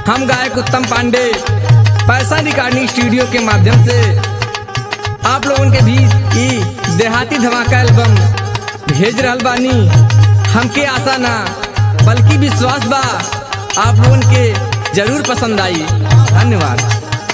हम गायक उत्तम पांडे पैसा रिकॉर्डिंग स्टूडियो के माध्यम से आप लोगन के भी ई देहाती धमाका एल्बम भेज रहल बानी हमके आशा ना बल्कि विश्वास बा आप लोगन के जरूर पसंद आई धन्यवाद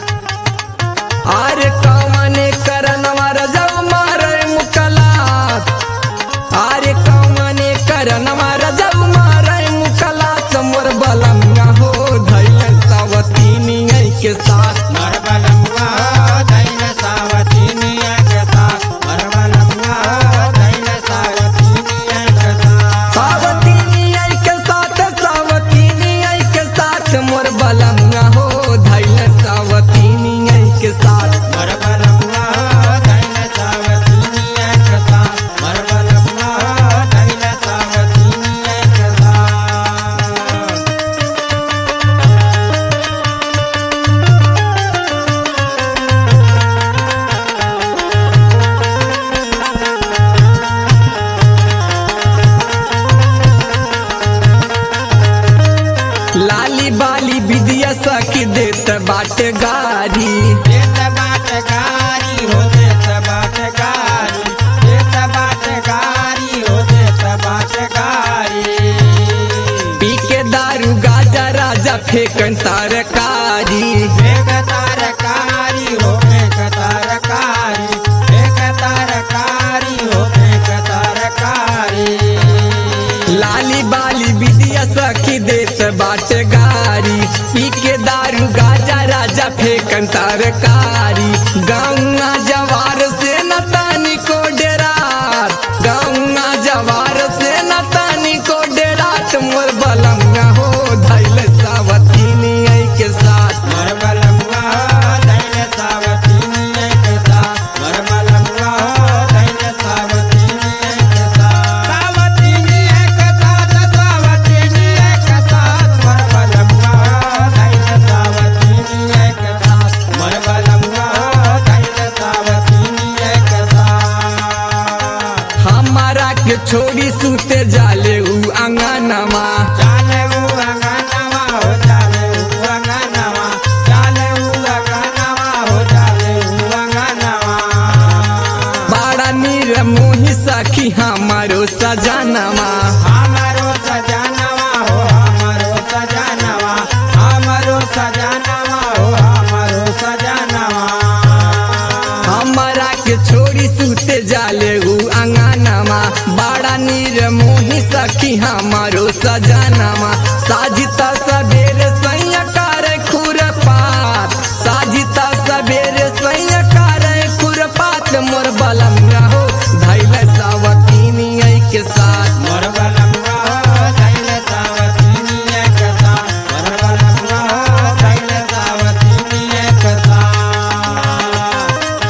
अरे कौने करनवा रजवा मारे मुकलात अरे कौने करनवा रजवा मारे मुकलात मोर बलंगा हो धैल सावतीनी के साथ मरबलंगा दैल सावतीनिया के साथ मरबलंगा दैल सावतीनिया के साथ सावतीनी के साथ सावतीनी के साथ मोर बलंगा हो धैल सावतीनी के साथ मरबलंगा दैल सावतीनिया के साथ मरबलंगा दैल सावतीनिया के साथ लाली बाली विदिया सखी देत बाटे गारी देत बाटगारी हो देत बाटगारी देत बाटगारी हो देत बाटगारी पी के दारू गाजा राजा फेंकन तरकारी एक तरकारी हो एक तरकारी एक तरकारी हो एक तरकारी लाली बाली विदिया सखी देत बाटे गारी पी के दारू गाजा राजा फेंकन तरकारी गौना जवार से न तानी को डेरात गौना जवार से न तानी को डेरात मोर बलंगा हो धैल सावतीनी के साथ मरबलंगा दैल सावतीनी एक साथ मरबलंगा दैल सावतीनी एक साथ सावतीनी एक साथ सावतीनी एक साथ मरबलंगा दैल सावतीनी एक साथ मरबलंगा दैल सावतीनी एक साथ हमारा के छोड़ी सुते जाले उ अंगनमा जाले उ अंगनवा हो जाले उ अंगनवा जाले उ अंगनवा हो जाले उ अंगनवा बड़ा नीर मोही सखी हमारो सजनमा हमारो सजनवा हो हमारो सजनवा हमारो सजनवा हो हमारो सजनवा हमारा के छोड़ी सुते जाले उ अंगनमा बड़ा नीर मोही सखी हमारो सजनमा साजिता सबेरे सैया करे खुरपात साजिता सबेरे सैया करे खुरपात मोर बलंगा हो धैल सावतीनी के साथ मोर बलंगा दैल सावतीनी एक साथ मोर बलंगा दैल सावतीनी एक साथ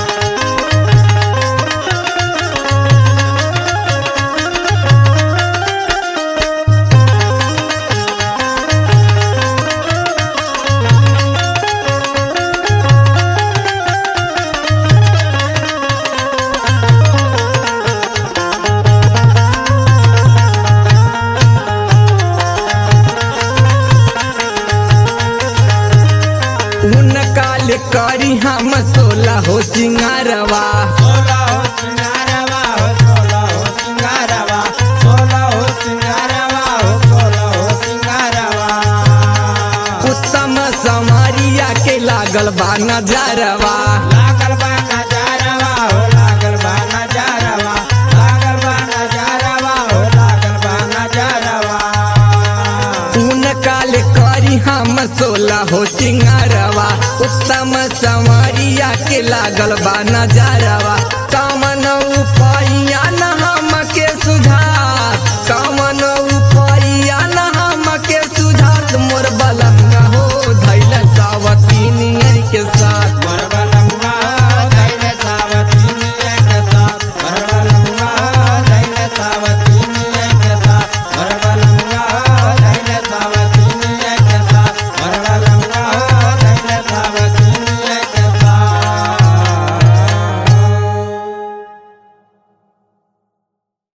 उन काल करी हम सोला हो सिंगारवा सोला हो सिंगारवा हो सोला हो सिंगारवा सोला हो सिंगारवा हो सोला हो सिंगारवा उत्तम समारिया के लागल बा नजरवा लागल बा नजारवा हो लागल बा नजारवा लागल बा नजारवा हो लागल बा नजारवा उन काल करी हम सोला हो सिंगारवा उत्तम समारिया के लागल बा नजरवा